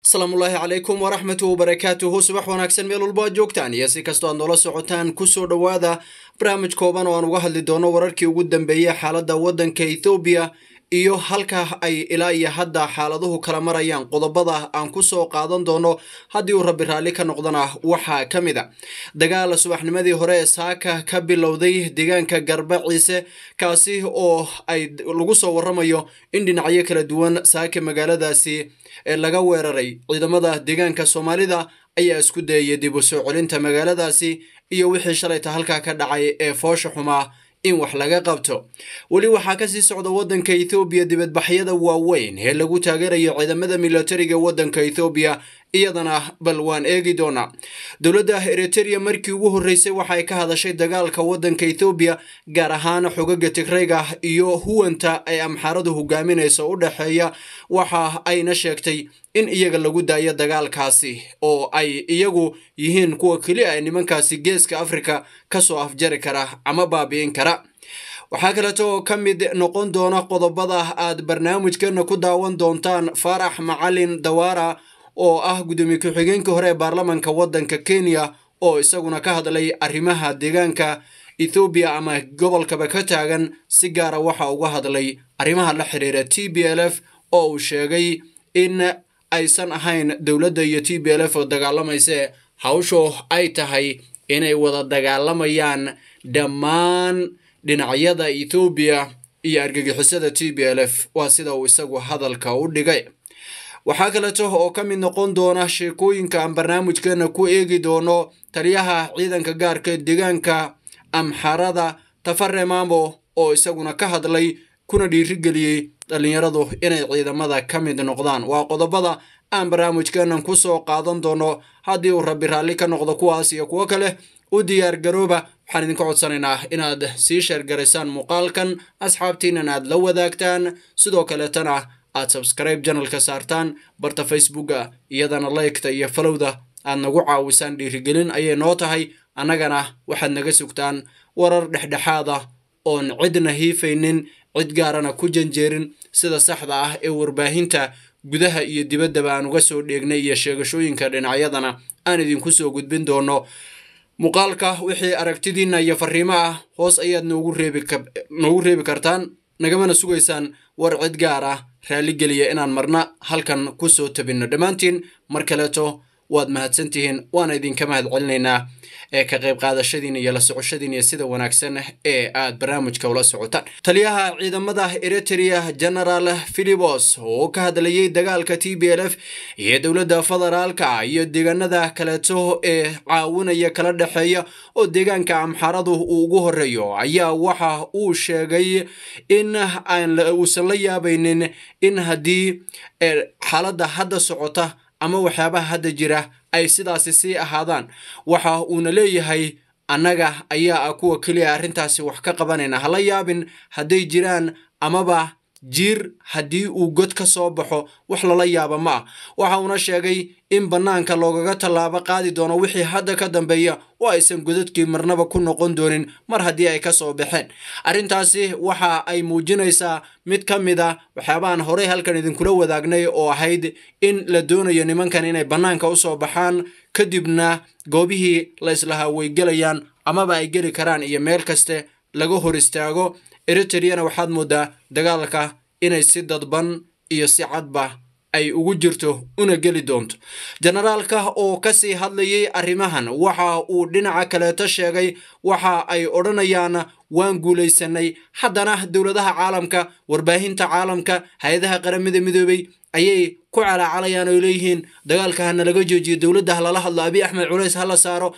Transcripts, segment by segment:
asalaamullaahi calaykum waraxmatu wabarakaatuhu subax wanaagsan meel walbo aad joogtaan iyo si kastoo aad noola socotaan kusoo dhowaada barnaamij kooban oo aan uga hadli doono wararkii ugu dambeeyey xaaladda waddanka ethoobiya iyo halka ay ilaa iyo hadda xaaladuhu kala marayaan qodobada aan kusoo qaadan doono haddii uu rabbi raalli ka noqdana waxaa ka mid a dagaal subaxnimadii hore ee saaka ka bilowday deegaanka garbaciise kaasi oo ay lagu soo waramayo in dhinacyo kala duwan saaka magaaladaasi laga weeraray ciidamada deegaanka soomaalida ayaa isku dayaya dib u soo celinta magaaladaasi iyo wixii shalayta halkaa ka dhacay ee foosha xumaa in wax laga qabto weli waxaa kasii socda waddanka ethoobiya dibadbaxyada waaweyn ee lagu taageerayo ciidamada militariga waddanka ethoobiya iyadana bal waan eegi doonaa dowladda eriteria markii ugu horreysay waxay ka hadashay dagaalka waddanka ethoobiya gaar ahaan xogaga tigrayga iyo huwanta ay amxaaradu hogaaminaysa u dhexeeya waxa ayna sheegtay in iyaga lagu daayo dagaalkaasi oo ay iyagu yihiin kuwa keli a nimankaasi geeska afrika kasoo afjari kara ama baabi'in kara waxaa kaleeto oo ka mid noqon doona qodobada aad barnaamijkeena ku daawan doontaan faarax macalin dawaara oo ah gudoomiye ku-xigeenkii hore ee baarlamanka waddanka kenya oo isaguna ka hadlay arrimaha deegaanka ethoobiya ama gobolkaba ka taagan si gaara waxa uga hadlay arrimaha la xiriira t b l f oo uu sheegay in aysan ahayn dowladda iyo t b l f oo dagaalamayse hawshu ay tahay inay wada dagaalamayaan dhammaan dhinacyada ethoobiya iyo argagixisada t b l f waa sida uu isagu hadalka u dhigay waxaa kaleeto oo ka mid noqon doona sheekooyinka aan barnaamijkeena ku eegi doono taliyaha ciidanka gaarka deegaanka amxarada tafare maamo oo isaguna ka hadlay kuna dhiirigeliyey dhallinyaradu inay ciidamada ka mid noqdaan waa qodobada aan barnaamijkeenan kusoo qaadan doono haddii uu rabbi raalli ka noqdo kuwaas iyo kuwo kale u diyaar garooba waxaan idinka codsanaynaa inaad sii sheergaraysaan muuqaalkan asxaabtiinan aad la wadaagtaan sidoo kaleetana aad subscribe janalka saartaan barta facebooka iyadana laygta iyo falowda aad nagu caawisaan dhiirigelin ayay noo tahay annagana waxaad naga sugtaan warar dhexdhexaad ah oon cidna hiifaynin cid gaarana ku janjeerin sida saxda ah ee warbaahinta gudaha iyo dibaddaba aan uga soo dheegnay iyo sheegashooyinka dhinacyadana aan idinku soo gudbin doono muuqaalka wixii aragtidiinna iyo fariimo ah hoos ayaad noogu reebinoogu reebi kartaan nagamana sugaysaan war cid gaar ah raalligeliya inaan marna halkan kusoo tabinno dhammaantiin mar kaleeto waad mahadsantihiin waana idinka mahad celinaynaa ee ka qayb qaadashadiin iyo la socoshadiin iyo sida wanaagsan ee aad barnaamijka ula socotaan taliyaha ciidamada eriteria genaraal philibos oo ka hadlayay dagaalka t b l f iyo dowladda federaalka iyo deegaanada kaleeto ee caawinaya kala dhexeeya oo deegaanka amxaradu uu ugu horeeyo ayaa waxa uu sheegay in aan uusan la yaabaynin in haddii xaaladda hadda socota ama waxyaabaha hadda jira ay sidaasi sii ahaadaan waxa uuna leeyahay annaga ayaa ah kuwa keliya arrintaasi wax ka qabanayna hala yaabin hadday jiraan amaba jiir haddii uu god ka soo baxo wax lala yaaba ma ah waxa uuna sheegay in bannaanka loogaga tallaabo qaadi doono wixii hadda ka dambeeya oo aysan godadkii marnaba ku noqon doonin mar haddii ay ka soo baxeen arrintaasi waxa ay muujinaysaa mid ka mid a waxyaabahan horey halkan idinkula wadaagnay oo ahayd in la doonayo nimankan inay bannaanka u soo baxaan kadibna goobihii la islahaa way gelayaan amaba ay geli karaan iyo meel kaste laga hor istaago eritreyana waxaad moodaa dagaalka inay si dadban iyo si cadba ay ugu jirto una geli doonto generaalka oo kasii hadlayay arrimahan waxa uu dhinaca kaleeto sheegay waxa ay odhanayaan waan guulaysanay haddana dowladaha caalamka warbaahinta caalamka hay-adaha qaramada midoobay ayay ku calaacalayaan oo leeyihiin dagaalka hana laga joojiyo dowladda ha lala hadlo abiy axmed culays ha la saaro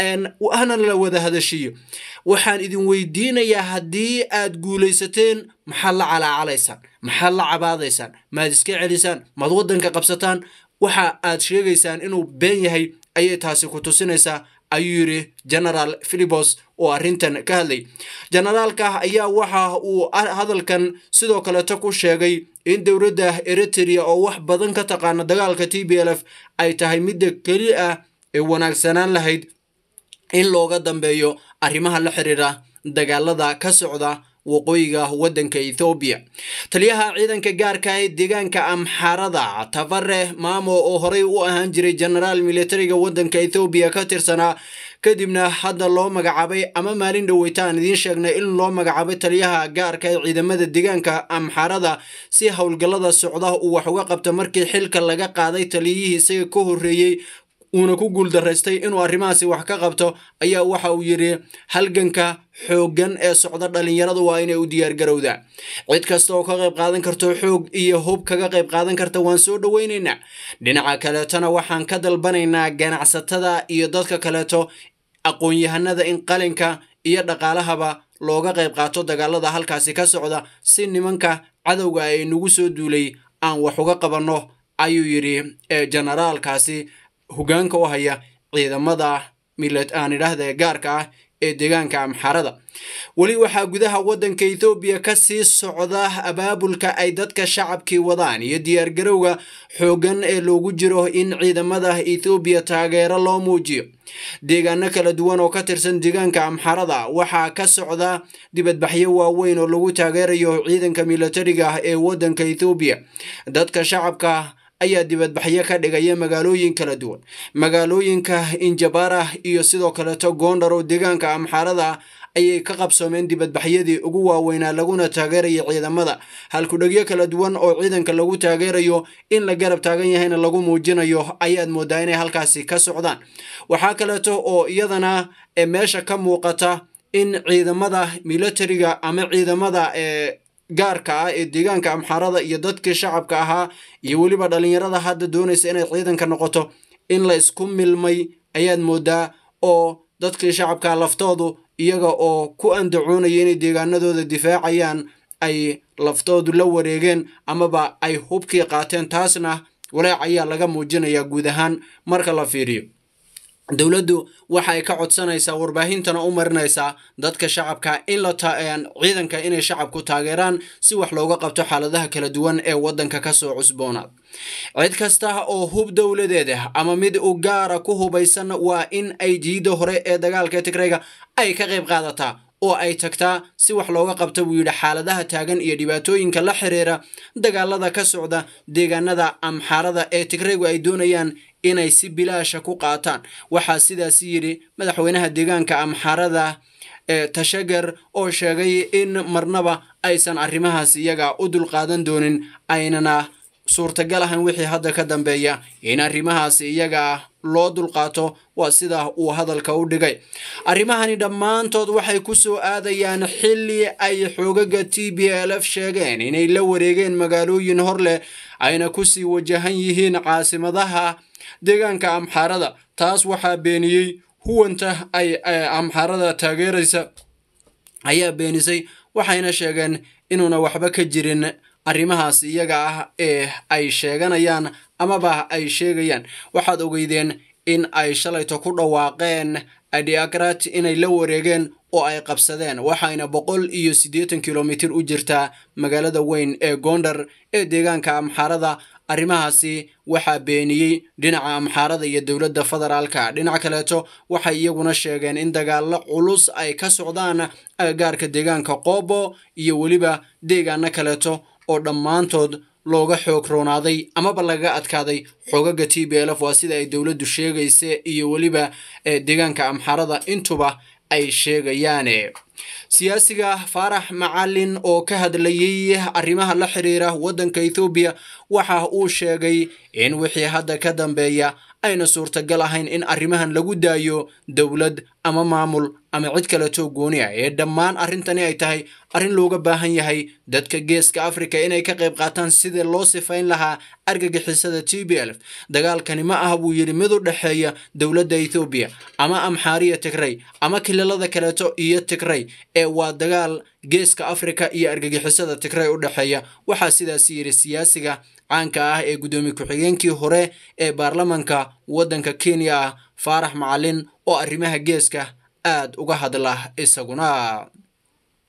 hana la wada hadashiyo waxaan idin weydiinayaa haddii aad guulaysateen maxaad la calaacalaysaan maxaad la cabaadaysaan maad iska celisaan maad waddanka qabsataan waxa aad sheegaysaan inuu been yahay ayay taasi ku tusinaysaa ayuu yidhi genaraal philibos oo arrintan ka hadlay generaalka ayaa waxa uu hadalkan sidoo kaleeto ku sheegay in dowladda eriteria oo wax badan ka taqaana dagaalka t b l f ay tahay midda keli ah ee wanaagsanaan lahayd in looga dambeeyo arrimaha la xiriira dagaalada ka socda waqooyiga waddanka ethoobiya taliyaha ciidanka gaarka ee deegaanka amxarada tafare maamo oo horey u ahaan jiray genaraal militariga waddanka ethoobiya ka tirsanaa kadibna hadda loo magacaabay ama maalin dhoweyta aan idiin sheegnay in loo magacaabay taliyaha gaarka ee ciidamada deegaanka amxarada si howlgallada socda uu wax uga qabto markii xilka laga qaaday taliyihii isaga ka horreeyey uuna ku guuldaraystay inuu arrimahaasi wax ka qabto ayaa waxa uu yidhi halganka xooggan ee socda dhallinyaradu waa inay u diyaargarowdaa cid kasta oo ka qayb qaadan karto xoog iyo hub kaga qayb qaadan karta waan soo dhoweynaynaa dhinaca kaleetona waxaan ka dalbanaynaa ganacsatada iyo dadka kaleeto aqoon-yahanada in qalinka iyo dhaqaalahaba looga qayb qaato dagaalada halkaasi ka socda si nimanka cadowga ay nagu soo duulay aan wax uga qabanno ayuu yidhi generaalkaasi hogaanka u haya ciidamada milet aan idhaahda gaarka ah ee deegaanka amxarada weli waxaa gudaha waddanka ethoobiya ka sii socda abaabulka ay dadka shacabkii wadaan iyo diyaargarowga xooggan ee loogu jiro in ciidamada ethoobiya taageero loo muujiyo deegaano kala duwan oo ka tirsan deegaanka amxarada waxaa ka socda dibadbaxyo waaweyn oo lagu taageerayo ciidanka militariga ah ee waddanka ethoobiya dadka shacabka ayaa dibadbaxyo ka dhigaya magaalooyin kala duwan magaalooyinka injabara iyo sidoo kaleeto goondhar oo deegaanka amxarada ayay ka qabsoomeen dibadbaxyadii ugu waaweynaa laguna taageeraya ciidamada halkudhegyo kala duwan oo ciidanka lagu taageerayo in la garab taagan yahayna lagu muujinayo ayaad moodaa inay halkaasi ka socdaan waxaa kaleeto oo iyadana meesha ka muuqata in ciidamada militariga ama ciidamada ee gaarka ah ee deegaanka amxarada iyo dadkii shacabka ahaa iyo weliba dhallinyarada hadda doonaysa inay ciidanka noqoto in la isku milmay ayaad moodaa oo dadkii shacabka laftoodu iyaga oo ku andacoonaya inay deegaanadooda difaacayaan ay laftoodu la wareegeen amaba ay hubkii qaateen taasna walaac ayaa laga muujinayaa guud ahaan marka la fiiriyo dowladdu waxay ka codsanaysaa warbaahintana u marinaysaa dadka shacabka in la ciidanka inay shacabku taageeraan si wax looga qabto xaaladaha kala duwan ee waddanka kasoo cusboonaad cid kasta oo hub dowladeeda ama mid u gaara ku hubaysan waa in ay jiida hore ee dagaalka tigrayga ay ka qayb qaadataa oo ay tagtaa si wax looga qabta buu yidhi xaaladaha taagan iyo dhibaatooyinka la xiriira dagaalada ka socda deegaanada amxaarada ee tigraygu ay doonayaan inay si bilaasha ku qaataan waxaa sidaas yidhi madaxweynaha deegaanka amxaarada ee tashagar oo sheegay in marnaba aysan arrimahaas iyaga u dulqaadan doonin aynana suurtagal ahan wixii hadda ka dambeeya in arrimahaas iyaga loo dulqaato waa sida uu hadalka u dhigay arrimahani dhammaantood waxay ku soo aadayaan xilli ay xoogaga t b l f sheegeen inay la wareegeen magaalooyin hor leh ayna kusii wajahan yihiin caasimadaha deegaanka amxaarada taas waxaa beeniyey huwanta ay amxaarada taageeraysa ayaa beenisay waxayna sheegeen inuuna waxba ka jirin arrimahaas iyaga ah ee ay sheeganayaan amaba ay sheegayaan waxaad ogeydeen in ay shalayto ku dhawaaqeen adiagrat inay la wareegeen oo ay qabsadeen waxayna boqol iyo siddeetan kilomitir u jirtaa magaalada weyn ee goondar ee deegaanka amxaarada arrimahaasi waxaa beeniyey dhinaca amxaarada iyo dowladda federaalka dhinac kaleeto waxay iyaguna sheegeen in dagaalo culus ay ka socdaan agagaarka deegaanka qoobo iyo weliba deegaano kaleeto oo dhammaantood looga xoog roonaaday amaba lagaga adkaaday xoogaga t b l f waa sida ay dowladdu sheegaysa iyo weliba deegaanka amxaarada intuba ay sheegayaane siyaasiga faarax macalin oo ka hadlayey arrimaha la xiriira waddanka ethoobiya waxa uu sheegay in wixii hadda ka dambeeya ayna suurtagal ahayn in arrimahan lagu daayo dowlad ama maamul ama cid kaleto gooni ah ee dhammaan arrintani ay tahay arrin looga baahan yahay dadka geeska africa inay ka qayb qaataan sidii loo sifayn lahaa argagixisada t b l f dagaalkani ma aha buu yidhi mid u dhexeeya dowladda ethoobiya ama amxaariya tigray ama kililada kaleeto iyo tigray ee waa dagaal geeska africa iyo argagixisada tigray u dhexeeya waxaa sidaas yidhi siyaasiga caanka ah ee guddoomiye ku-xigeenkii hore ee baarlamanka waddanka kenya ah faarax macalin oo arrimaha geeska aad uga hadla isaguna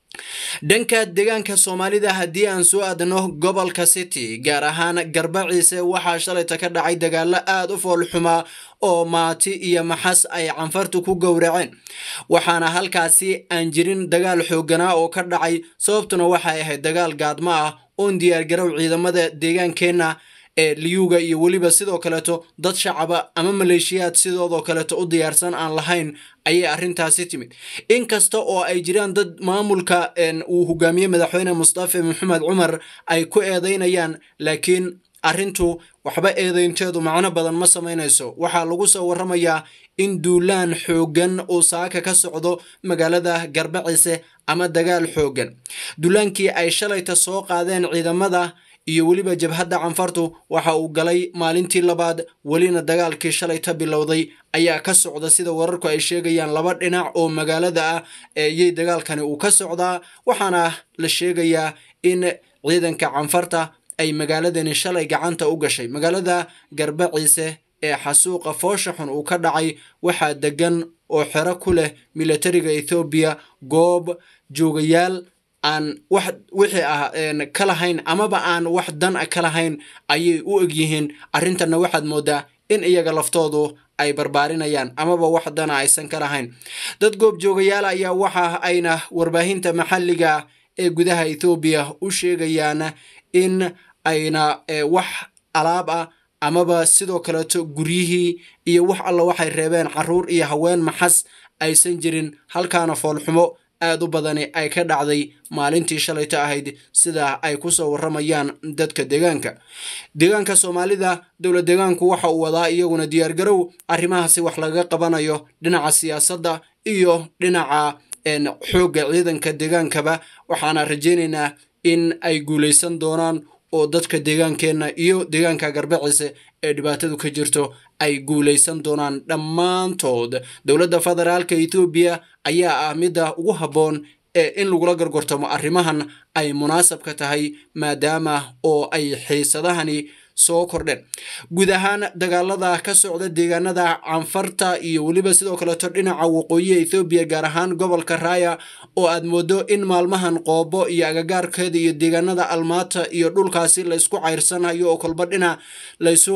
dhanka deegaanka soomaalida haddii aan soo aadno gobolka city gaar ahaan garbaciise waxaa shalayta ka dhacay dagaalo aada u foolxumaa oo maati iyo maxas ay canfartu ku gowraceen waxaana halkaasi aan jirin dagaal xooganaa oo ka dhacay sababtuna waxay ahayd dagaal gaadmo ah oon diyaargarow ciidamada deegaankeenna ee liyuga iyo weliba sidoo kaleeto dad shacaba ama maleeshiyaad sidoodoo kaleeto u diyaarsan aan lahayn ayay arrintaasi timid inkasta oo ay jiraan dad maamulka uu hogaamiyey madaxweyne mustafa maxamed cumar ay ku eedeynayaan laakiin arrintu waxba eedeynteedu macno badan ma samaynayso waxaa lagu soo warramayaa in duulaan xooggan uu saaka ka socdo magaalada garbaciise ama dagaal xooggan duulaankii ay shalayta soo qaadeen ciidamada iyo weliba jabhadda canfartu waxa uu galay maalintii labaad welina dagaalkii shalayta bilowday ayaa ka socda sida wararku ay sheegayaan laba dhinac oo magaalada ah eyey dagaalkani uu ka socdaa waxaana la sheegayaa in ciidanka canfarta ay magaaladani shalay gacanta u gashay magaalada garbaciise ee xasuuqa foosha xun uu ka dhacay waxaa degan oo xero ku leh militariga ethoobiya goob joogayaal aan wax wixii ah ka lahayn amaba aan wax dan a ka lahayn ayay u egyihiin arrintanna waxaad moodaa in iyaga laftoodu ay barbaarinayaan amaba wax dana aysan ka lahayn dad goobjoogayaal ayaa waxa ayna warbaahinta maxalliga ee gudaha ethoobiya u sheegayaan in ayna wax alaab ah amaba sidoo kaleeto guryihii iyo wax alla waxay reebeen caruur iyo haween maxas aysan jirin halkaana foolxumo aad u badani ay ka dhacday maalintii shalayta ahayd sida ay ku soo warramayaan dadka deegaanka deegaanka soomaalida dowlad deegaanku waxa uu wadaa iyaguna diyaargarow arrimahaasi wax laga qabanayo dhinaca siyaasadda iyo dhinaca xoogga ciidanka deegaankaba waxaana rajaynaynaa in ay guulaysan doonaan oo dadka deegaankeenna iyo deegaanka garbaciise ee dhibaatadu ka jirto ay guulaysan doonaan dhammaantood dowladda federaalka ethoobiya ayaa ah midda ugu habboon ee in lagula gargortamo arrimahan ay munaasabka tahay maadaama oo ay xiisadahani soo kordheen guud ahaan dagaalada ka socda deegaanada canfarta iyo weliba sidoo kaleeto dhinaca waqooyiha ethoobiya gaar ahaan gobolka raaya oo aad moodo in maalmahan qoobo iyo agagaarkeeda iyo deegaanada almaata iyo dhulkaasi laysku cayrsanayo oo kolba dhinac laysu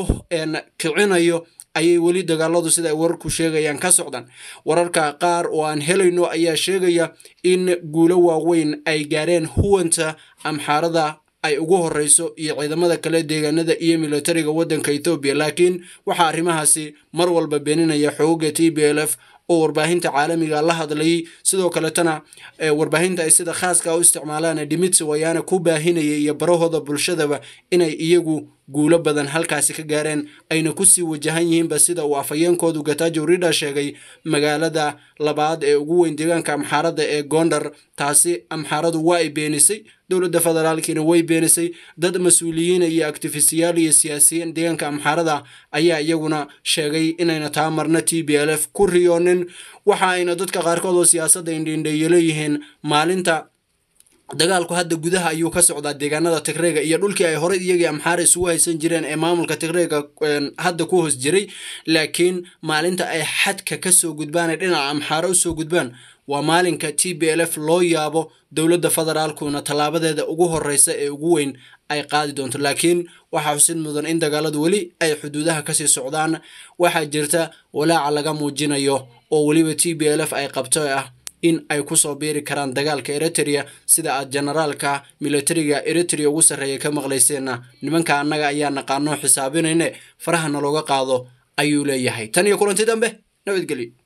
kicinayo ayay weli dagaaladu sida ay wararku sheegayaan ka socdaan wararka qaar oo aan helayno ayaa sheegaya in guulo waaweyn ay gaareen huwanta amxaarada ay ugu horeyso iyo ciidamada kale deegaanada iyo militariga waddanka ethoobiya laakiin waxaa arrimahaasi mar walba beeninaya xooga t b l f oo warbaahinta caalamiga la hadlayay sidoo kaletana warbaahinta ay sida khaaska u isticmaalaan dhimitsi wayaana ku baahinaya iyo barahooda bulshadaba inay iyagu guulo badan halkaasi ka gaareen ayna kusii wajahan yihiinba sida uu afhayeenkoodu gatajo rida sheegay magaalada labaad ee ugu weyn deegaanka amxaaradda ee gondar taasi amxaaradu waa ay beenisay dowladda federaalkiina way beenisay dad mas-uuliyiina iyo actifistiyaal iyo siyaasiyiin deegaanka amxaarada ayaa iyaguna sheegay inayna taa marna t b l f ku riyoonin waxa ayna dadka qaarkood oo siyaasadda indhiindheeyo leeyihiin maalinta dagaalku hadda gudaha ayuu ka socdaa deegaanada tigreega iyo dhulkii ay horey iyagii amxaara isugu haysan jireen ee maamulka tigreega hadda ku hoos jiray laakiin maalinta ay xadka kasoo gudbaan ee dhinaca amxaara usoo gudbaan waa maalinka t b l f loo yaabo dowladda federaalkuna tallaabadeeda ugu horeysa ee ugu weyn ay qaadi doonto laakiin waxaa xusid mudan in dagaaladu weli ay xuduudaha kasii socdaan waxaa jirta walaaca laga muujinayo oo weliba t b l f ay qabto ah in ay kusoo biiri karaan dagaalka eritrea sida aad generaalka militariga eritrea ugu sarreeya ka maqlayseenna nimanka annaga ayaa naqaano xisaabinayne faraha nalooga qaado ayuu leeyahay tan iyo kulanti dambe nabadgelyo